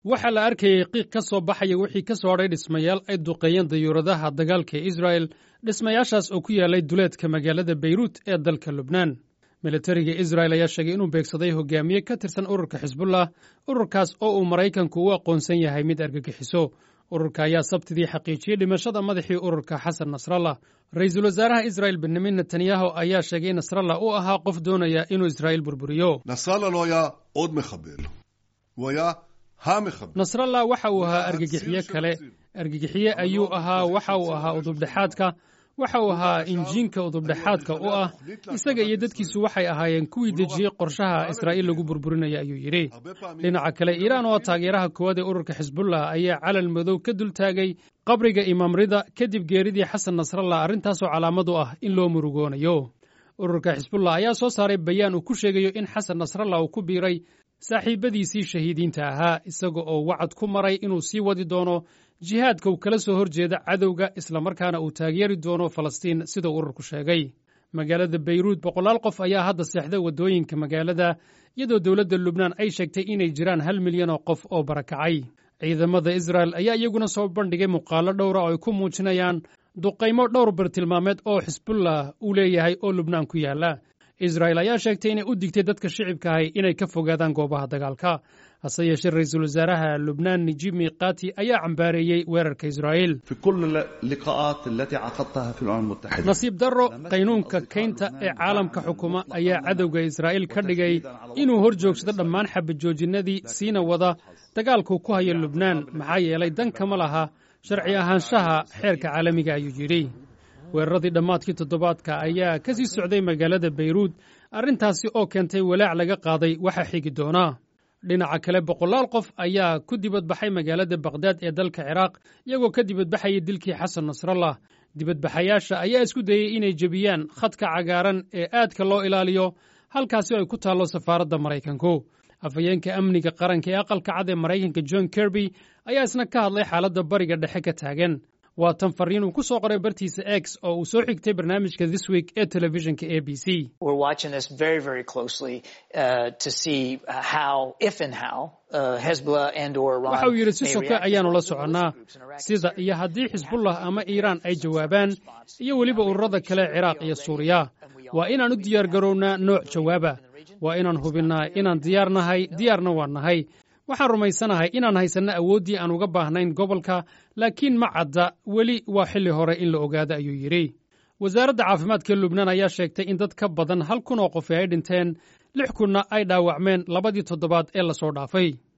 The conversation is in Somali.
waxaa la arkayay qiiq ka soo baxaya wixii ka soo hadhay dhismayaal ay duqeeyeen dayuuradaha dagaalka ee israa'el dhismayaashaas oo ku yaallay duleedka magaalada beyruut ee dalka lubnaan militariga israa'el ayaa sheegay inuu beegsaday hogaamiye ka tirsan ururka xisbullah ururkaas oo uu maraykanku u aqoonsan yahay mid argagixiso ururka ayaa sabtidii xaqiijiyey dhimashada madaxii ururka xasan nasrallah ra-iisul wasaaraha israa'el benyamin netanyahu ayaa sheegay in nasrallah uu ahaa qof doonaya inuu israa'iil burburiyo nasrallah waxa uu ahaa argagixiye kale argagixiye ayuu ahaa waxa uu ahaa udubdhexaadka waxa uu ahaa injiinka udubdhexaadka u ah isaga iyo dadkiisu waxay ahaayeen kuwii dejiyey qorshaha israa'iil lagu burburinaya ayuu yidhi dhinaca kale iiraan oo taageeraha koowaad ee ururka xisbullah ayaa calal madow ka dultaagay qabriga imaamrida kadib geeridii xasan nasrallah arrintaasoo calaamad u ah in loo murugoonayo ururka xisbullah ayaa soo saaray bayaan uu ku sheegayo in xasan nasrallah uu ku biiray saaxiibbadiisii shahiidiinta ahaa isaga oo wacad ku maray inuu sii wadi doono jihaadka uu kala soo horjeeda cadowga islamarkaana uu taageeri doono falastiin sidau ururku sheegay magaalada beyruut boqolaal qof ayaa hadda seexda waddooyinka magaalada iyadoo dowladda lubnaan ay sheegtay inay jiraan hal milyan oo qof oo barakacay ciidamada israa'el ayaa iyaguna soo bandhigay muuqaallo dhowra oo ay ku muujinayaan duqaymo dhowr bartilmaameed oo xisbullah uu leeyahay oo lubnaan ku yaalla israa'el ayaa sheegtay inay u digtay dadka shicibka ahay inay ka fogaadaan goobaha dagaalka hase yeeshee ra-iisul wasaaraha lubnaan najib miqati ayaa cambaareeyey weerarka israa'iil nasiib darro qaynuunka kaynta ee caalamka xukuma ayaa cadowga israa'iil ka dhigay inuu hor joogsado dhammaan xabajoojinadii siina wada dagaalku ku hayo lubnaan maxaa yeelay dan kama laha sharci ahaanshaha xeerka caalamiga ayuu yidhi weeraradii dhammaadkii toddobaadka ayaa ka sii socday magaalada beyruut arrintaasi oo keentay walaac laga qaaday waxa xigi doonaa dhinaca kale boqolaal qof ayaa ku dibadbaxay magaalada bakhdad ee dalka ciraaq iyagoo ka dibadbaxayay dilkii xasan nasrallah dibadbaxayaasha ayaa isku dayey inay jebiyaan khadka cagaaran ee aadka loo ilaaliyo halkaasi oo ay ku taallo safaaradda maraykanku afhayeenka amniga qaranka ee aqalka cad ee maraykanka john kerby ayaa isna ka hadlay xaaladda bariga dhexe ka taagan waa tan fariin uu ku soo qoray bartiisa x oo uu soo xigtay barnaamijka this week ee telefishinka a b c waxa uu yidhi si soke ayaannu la soconnaa sida iyo haddii xisbullah ama iiraan ay jawaabaan iyo weliba ururada kale ciraaq iyo suuriya waa inaan u diyaar garownaa nooc jawaaba waa inaan hubinnaa inaan diyaar nahay diyaarna waan nahay waxaan rumaysanahay inaan haysanno awooddii aan uga baahnayn gobolka laakiin ma cadda weli waa xilli hore in la ogaado ayuu yidhi wasaaradda caafimaadka lubnaan ayaa sheegtay in dad ka badan hal kun oo qofi ay dhinteen lix kunna ay dhaawacmeen labadii toddobaad ee lasoo dhaafay